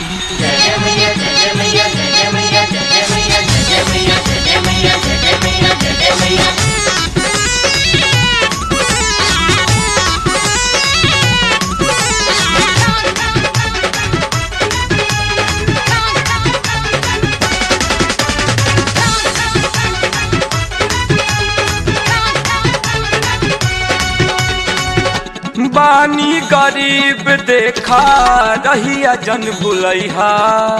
बानी गरीब देखा रहिया जन भुलैहा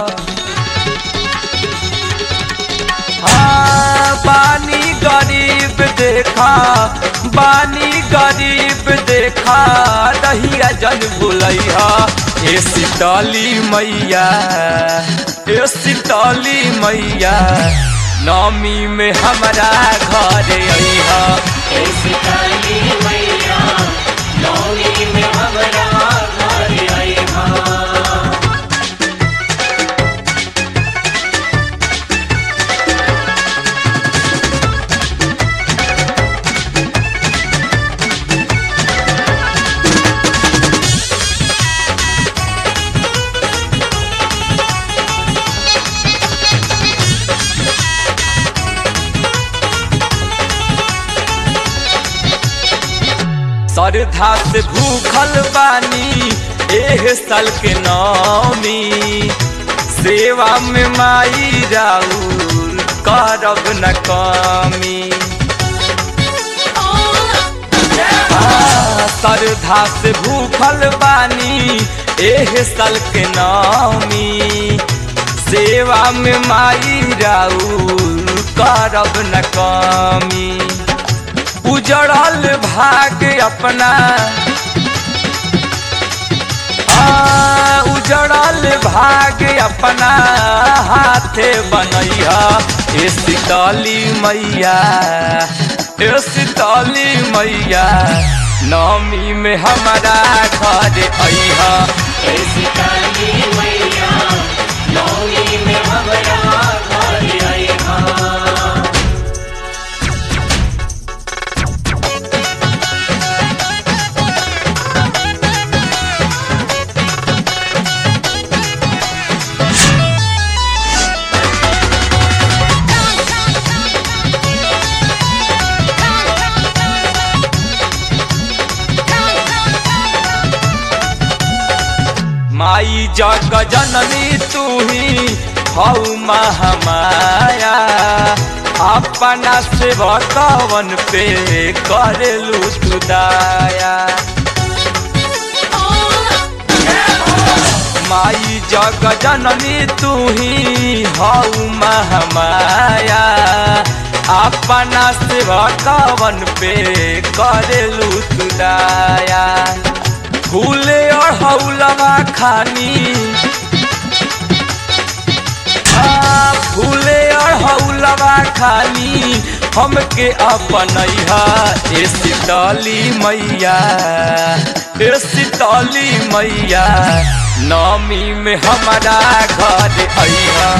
हाँ बानी गरीब देखा बानी गरीब देखा रहिया जन भुलैहा ए सीतली मैया ए सीतली मैया नौमी में हमारा घर अइहा श्रद्धा से भूखल बानी एह साल के नौमी सेवा में माई राउर करब न कमी हाँ, श्रद्धा से भूखल बानी एह साल के नौमी सेवा में माई राउर करब न कमी उजड़ल भाग अपना आ, उजड़ल भाग अपना हाथे बनैया ए सीतली मैया ए सीतली मैया नौमी में हमारा घर अइहा माई जग जननी तू ही हऊ महामाया अपना से भगवन पे करेलू तू दाया माई जग जननी तू ही हऊ महामाया अपना से भगवन पे करेलू तू दाया फूले और हौलवा खानी आ, फूले और हौलवा खानी हमके अपनैहा ए सीतली मैया ए सीतली मैया नौमी में हमारा घर अइहा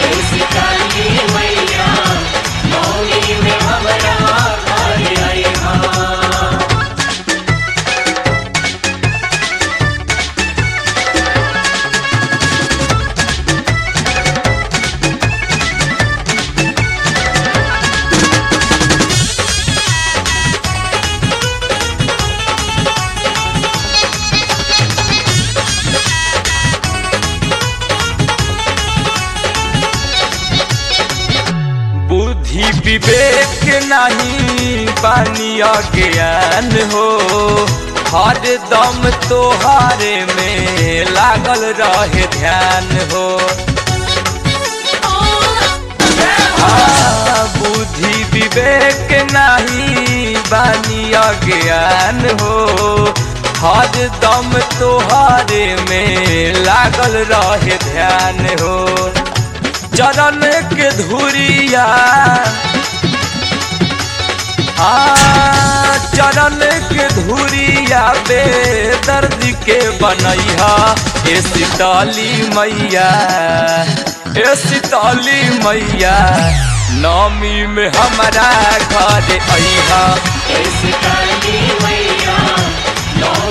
बुद्धि विवेक नहीं बानी ज्ञान हो हर दम तोहारे में लागल रहे ध्यान हो हाँ, बुद्धि विवेक नहीं बानी ज्ञान हो हर दम तोहारे में लागल रहे ध्यान हो चरण के धुरिया हाँ चरण के धुरिया बेदर्द के बनैहा ए सीतली मैया ए सीतली मैया नौमी में हमारा घर अइहा मैया नौ